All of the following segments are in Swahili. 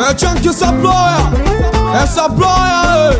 É Chunky Saploya, é Saploya,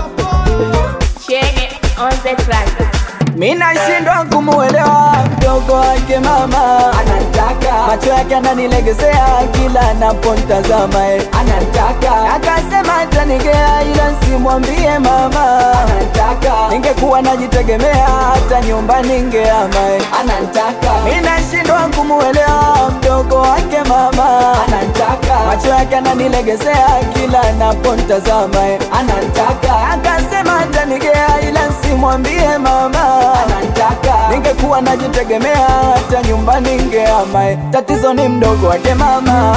Check on the track. Mina shindwa kumuelewa mdogo wake mama anataka macho yake ananilegezea kila napontazama eh. anataka akasema atanigea ila simwambie mama anataka ningekuwa najitegemea hata nyumba ningeama eh. anataka Mina shindwa kumuelewa mdogo wake mama anataka macho yake ananilegezea kila napontazama eh. anataka akasema atanigea ila simwambie mama anataka ningekuwa najitegemea hata nyumba ningeama eh. tatizo ni mdogo wake mama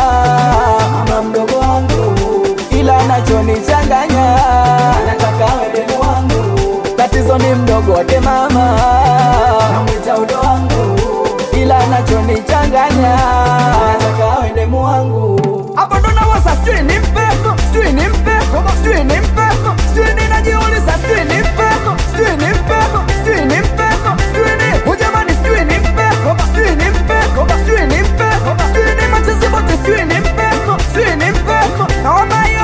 ama mdogo wangu ila anachonichanganya anataka wewe wangu tatizo ni mdogo wake mama namwita udo wangu ila anachonichanganya anataka wende wangu hapo ndo nawaza sijui ni mpepo sijui ni mpepo sijui ni mpepo sijui ninajiuliza sijui ni mpepo sijui ni mpepo sijui ni mpepo sijui ni ujamani sijui ni mpepo sijui ni mpepo sijui ni mpepo sijui ni machizi bote sijui ni mpepo sijui ni mpepo naomba yo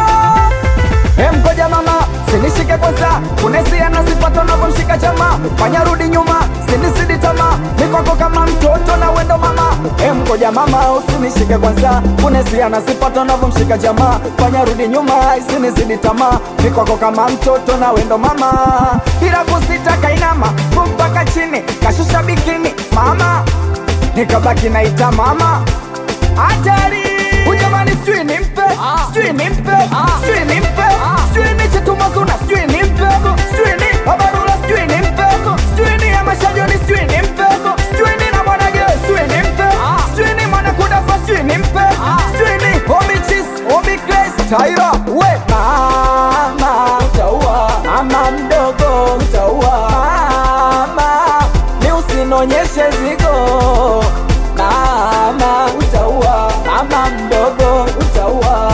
Emgoja mama, sinishike kwanza, kunesia na sipata unavyomshika chama, fanya rudi nyuma, sinisidi tamaa, mikwako kama mtoto na wendo mama. Emgoja mama, usinishike kwanza, kunesia na sipata unavyomshika chama, fanya rudi nyuma, sinisidi tamaa, mikwako kama mtoto na wendo mama. Bila kusita kainama, mpaka chini, kashusha bikini, mama, nikabaki naita mama hatari ujamani sijui ni mpe sijui ni mpe sijui ni mpe sijui ni chetumazuna sijui ni mpe sijui ni babarula sijui ni mpe sijui ni amashajoni sijui ni mpe sijui ni na mwanage sijui ni mpe sijui ni mwanakudafa sijui ni mpe sijui ni omichis omikres taira we mama utaua mama mdogo utaua mama ni usinonyeshe zigo mama utaua mama mdogo utaua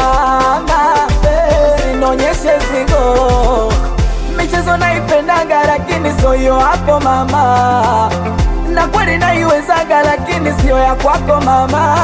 mama usinionyeshe zigo michezo naipendaga lakini soyo hapo mama na kweli naiwezaga lakini sio ya kwako mama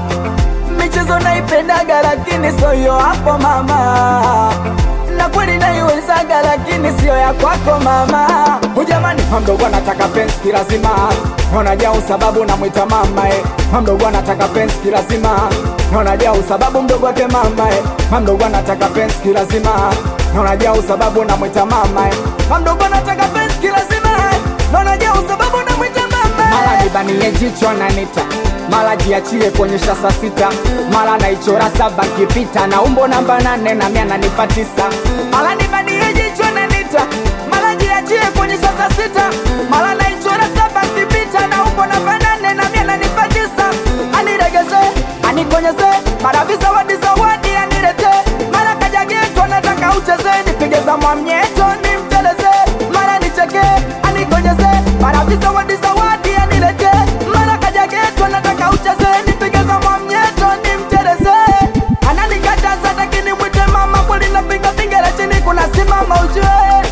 michezo naipendaga lakini soyo hapo mama na kweli naiwezaga lakini sio ya kwako mama hujamani mamdogo anataka pensi lazima naonajau sababu namwita mama eh. mamdogo anataka pensi lazima naonajau sababu mdogo wake mama eh. mamdogo anataka pensi lazima naonajau sababu namwita mama eh. mamdogo anataka pensi lazima eh. naonajau sababu namwita mama mara nibanie jicho nanita mara jiachie kuonyesha saa sita mara naichora saba kipita na umbo namba nane na mia nanipa tisa mara nibanie jicho nanita mara jiachie kuonyesha saa sita mara naichora saba kipita na umbo namba nane na mia nanipa tisa aniregeze anikonyeze mara visawadi zawadi anirete mara kajageto nataka ucheze nipige za mwamnyeto nimteleze mara nicheke anikonyeze mara visawadi zawadi anilete mara kajageto nataka ucheze nipige za mwamnyeto nimteleze ananikataza lakini mwite mama kweli napiga bingera chini kuna simama ujue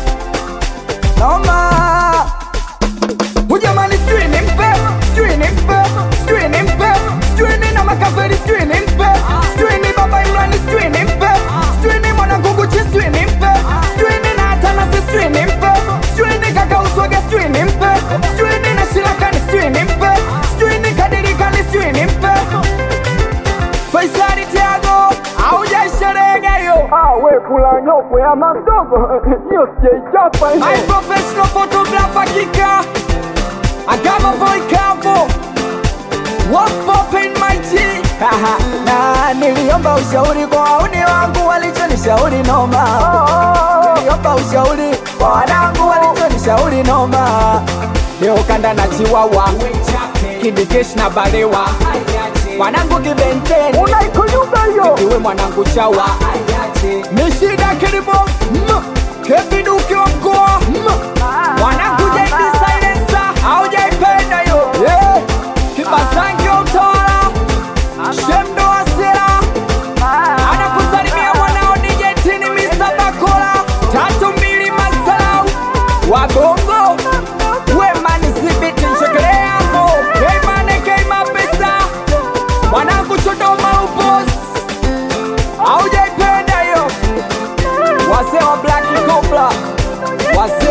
noma Ujamani sijui ni mpe, sijui ni mpe, sijui ni mpe, sijui ni na makafiri sijui ni mpe, sijui ni baba Imrani sijui ni mpe, sijui ni mwanangu Gucci sijui ni mpe, sijui ni na Atanasi sijui ni mpe, sijui ni kaka Uswage sijui ni mpe, sijui ni na Shirakani sijui ni mpe, sijui ni Kadirikani sijui ni mpe. Faisali Tiago haujaisherehekea hiyo. awe kula nyokwe ama mdogo hiyo sijaichapa hiyo I'm professional photographer kika I got my boy Campo What's poppin my G Haha, na niliomba ushauri kwa wauni wangu walichonishauri noma niliomba ushauri kwa wanangu walichonishauri noma leo kanda na chiwawa kidikesh na balewa mwanangu kibenteni unaikunyumba hiyo iwe mwanangu chawa ni shida kilimo keviduki wa mkoa mwanangu jaidi silensa aujaipenda yo kibasangi wa utawala shemdo asira anakusalimia mwanao dijetini Mr. Bakola tatu mbili masalau wagongo wemani sibiti nshekele yako keimane keima pesa mwanangu chodoma upos aujaipenda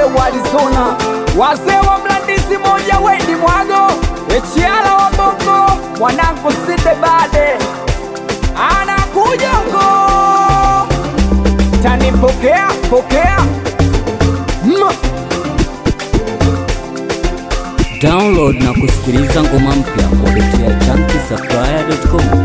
wa Arizona, wazee wa mlandisi moja weni mwago, echiala wa bongo, mwanangu sinde bade anakuja huko, tanipokea pokea mm. Download na kusikiliza ngoma mpya kupitia chunky